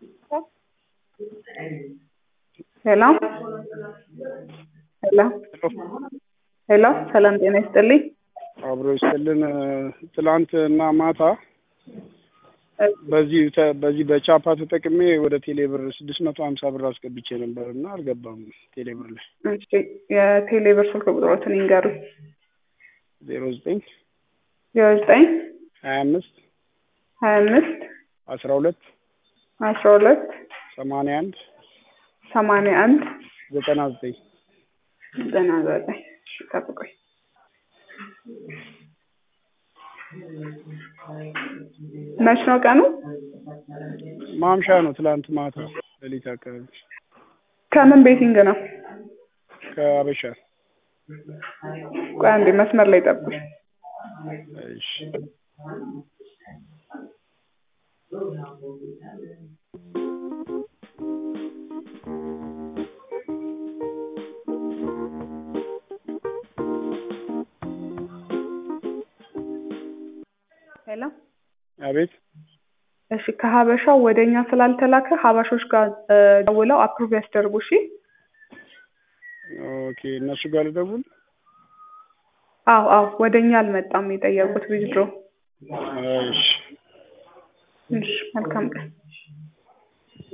ሄሎ ሄሎ ሄሎ ሰላም ጤና ይስጥልኝ። አብሮ ይስጥልን። ትላንት እና ማታ በዚህ ተ- በዚህ በቻፓ ተጠቅሜ ወደ ቴሌብር ስድስት መቶ ሀምሳ ብር አስገብቼ ነበር እና አልገባም ቴሌብር ላይ እሺ የቴሌብር ስልክ ቁጥሮትን ይንገሩኝ። ዜሮ ዘጠኝ ዜሮ ዘጠኝ ሀያ አምስት ሀያ አምስት አስራ ሁለት አስራ ሁለት ሰማንያ አንድ ሰማንያ አንድ ዘጠና ዘጠኝ ዘጠና ዘጠኝ እሺ ጠብቆኝ መች ነው ቀኑ? ማምሻ ነው ትላንት ማታ ሌሊት አካባቢ ከምን ቤቲንግ ነው? ከአበሻ ቆይ አንዴ መስመር ላይ ጠብቁኝ። እሺ ሄሎ አቤት እሺ ከሀበሻው ወደ እኛ ስላልተላከ ሀበሾች ጋር እ ደውለው አፕሩቭ ያስደርጉ እሺ። ኦኬ እነሱ ጋር ልደውል አዎ አዎ ወደ እኛ አልመጣም የጠየቁት ዊዝድሮ። እሺ እሺ መልካም ቀን